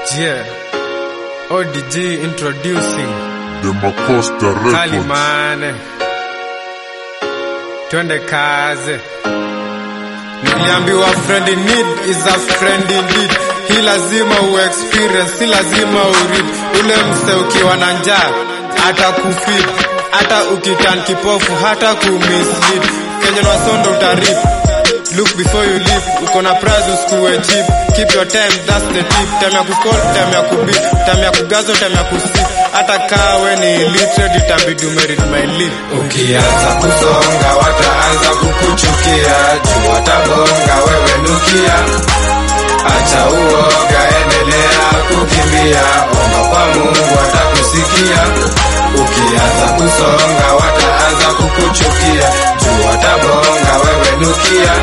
Yeah. ODG introducing The Macosta Records. Kalimane. Twende kaze. Niliambiwa friend in need is a friend indeed. Hii lazima u experience, si lazima uread. Ule mse ukiwa na njaa hata kufeed, hata ukitan kipofu, hata kumislead. Kenya na sondo utarip. Look before you leave, uko na prize usikuwe cheap. Keep your time, that's the tip. Time ya kucall, time ya kubeat, time ya kugazo, time ya kusip. Hata kawe ni illiterate, itabidi umeread my lip. Ukianza kusonga wataanza kukuchukia, juu watabonga wewe nukia. Acha uoga, endelea kukimbia, omba kwa Mungu atakusikia. Ukianza kusonga wataanza kukuchukia, juu watabonga wewe nukia.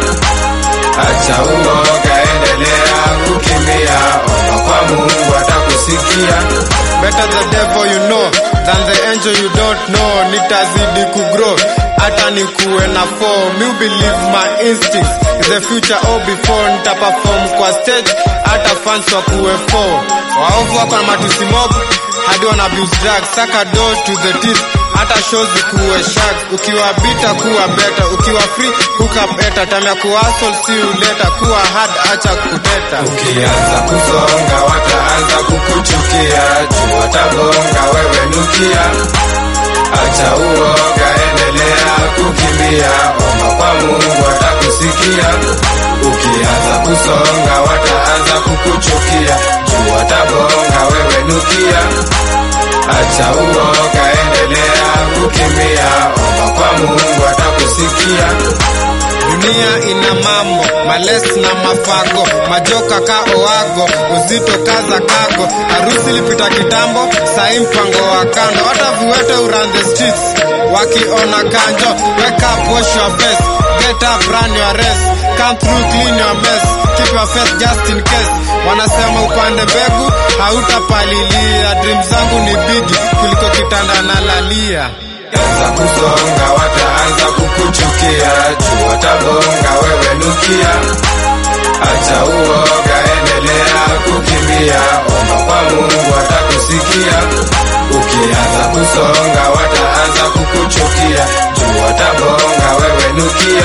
Acha uoga, endelea kukimbia, omba kwa Mungu atakusikia. Better the devil you know than the angel you don't know. Nitazidi kugrow hata nikuwe na form. You believe my instincts is the future or before. Nitaperform kwa stage hata fans wakuwe four. Waovu wako na matusi mob hadi wana abuse drugs. Saka door to the teeth hata shows kuwe shark. Ukiwa bita kuwa better, ukiwa free hook up better. Time ya kuhustle si uleta, kuwa hard acha kuteta. Ukianza kusonga wataanza kukuchukia, juu watabonga wewe nukia. Acha uoga, endelea kukimbia, omba kwa Mungu atakusikia. Ukianza kusonga wataanza kukuchukia, juu watabonga wewe nukia. Acha uoga, endelea kukimbia, omba kwa Mungu atakusikia. Dunia ina mambo males na mafago, majoka ka oago, uzito kaza kago. Harusi lipita kitambo, sai mpango wa kando. Hata viwete uran the streets wakiona kanjo. Wake up, wash your face, get up, run your race. Come through, clean your mess, keep your face just in case. Wanasema upande mbegu hautapalilia. Dream zangu ni bigi kuliko kitanda na lalia. Anza kusonga wataanza kukuchukia, juu watabonga wewe nukia. Acha uoga, endelea kukimbia, omba kwa Mungu atakusikia. Ukianza kusonga wataanza kukuchukia, juu watabonga wewe nukia.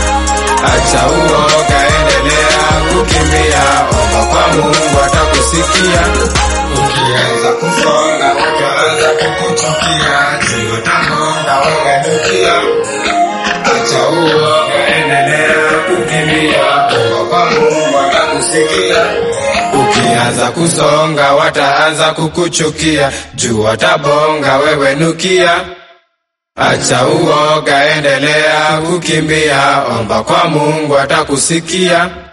Acha uoga, endelea kukimbia, omba kwa Mungu atakusikia. Ukianza kusonga wataanza kukuchukia, juu watabonga wewe nukia. Acha uoga, endelea kukimbia, omba kwa Mungu atakusikia. Ukianza kusonga wataanza kukuchukia, juu watabonga wewe nukia. Acha uoga, endelea kukimbia, omba kwa Mungu atakusikia.